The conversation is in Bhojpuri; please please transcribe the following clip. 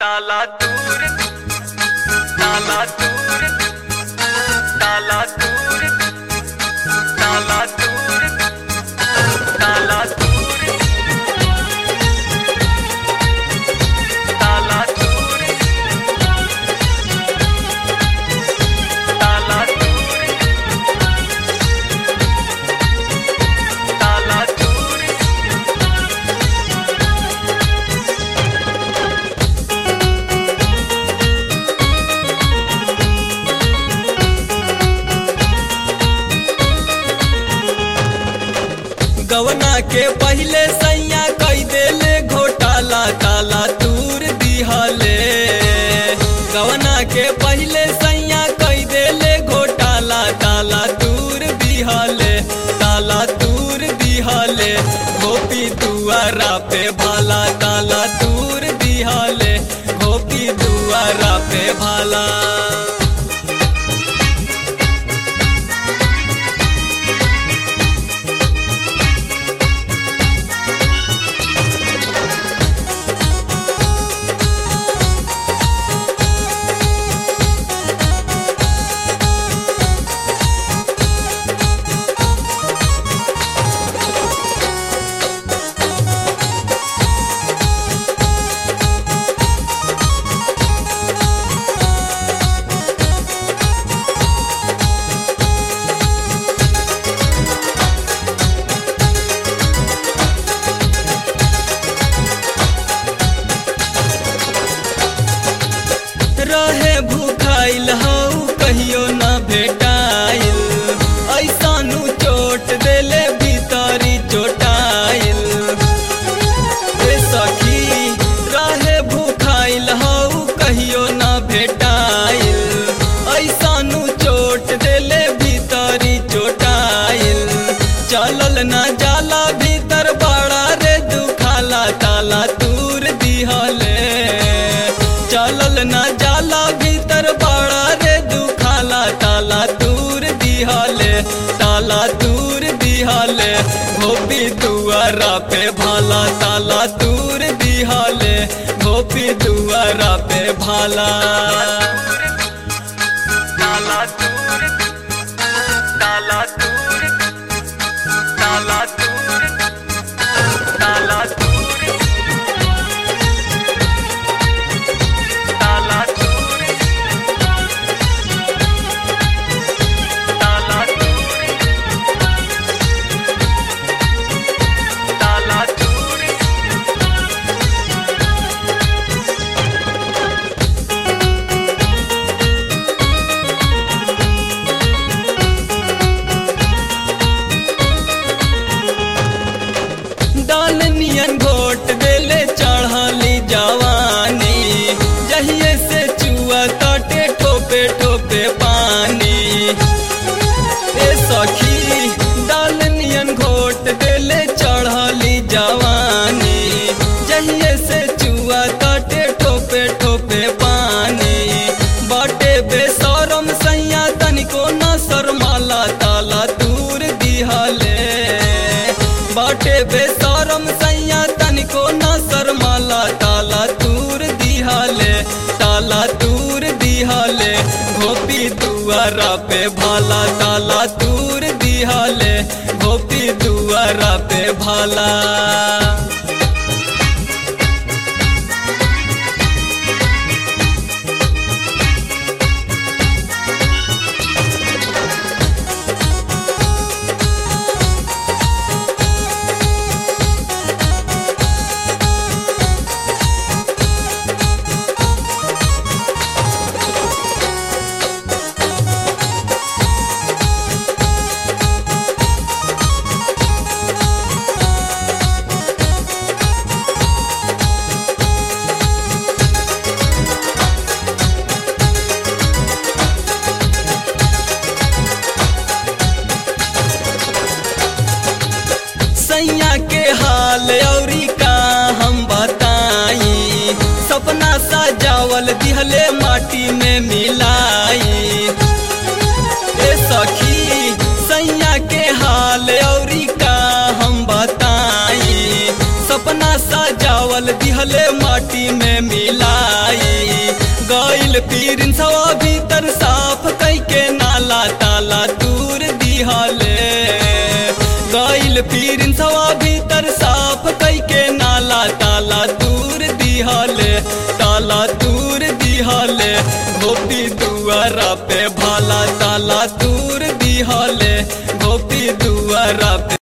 ताला दूर ताला दूर ताला दूर ताला दूर ताला दूर ताला दूर ताला दूर ताला दूर गवना के पहले सैया कई देले घोटाला ताला तूर दिहले गवना के पहले सैया कई देले घोटाला ताला तूर दिहले ताला तूर दिहले गोपी दुआरा पे भाला ताला तूर दिहले गोपी दुआरा पे भाला रहे भूखाइल हऊ कहियो न भेटाइल ऐसानु चोट देले भीतरी चोटाइल ए सखी रहे भूखाइल हऊ कहियो न भेटाइल ऐसानु चोट देले भीतरी चोटाइल चलल न जाला भीतर बड़ा रे दुखाला ताला दूर दिहले चलल न जाला भीतर बड़ा रे दुखाला ताला दूर दिहले ताला दूर दिहले गोपी दुआरा पे भाला ताला दूर दिहले गोपी दुआरा पे भाला ताला दूर ताला दूर ताला दूर ताला दूर ताला दूर ताला दूर ताला दूर डाल नियन घोट देले चढ़ली जवानी जहिए से चुआ तटे ठोपे ठोपे पानी ए सखी डाल नियन घोट देले चढ़ली जवानी जहिए से चुआ तटे ठोपे ठोपे पानी बाटे बेसरम सैया तनिको न शर्माला ताला दूर दिहले बाटे बेसरम सैया तनिको न शर्माला ताला दूर दिहले ताला दूर दिहले गोपी दुआरा पे भाला ताला दूर दिहले गोपी दुआरा पे भाला सैया के हाल औरी का हम बताई सपना सजावल दिहले माटी में मिलाई ए सखी सैया के हाल औरी का हम बताई सपना सजावल दिहले माटी में मिलाई गईल पीर सवा भीतर साफ कई के नाला ताला दूर दिहले गईल पीर सवा भीतर साफ कई के नाला ताला दूर दिहले ताला दूर दिहले गोपी दुआरा पे भाला ताला दूर दिहले गोपी दुआरा पे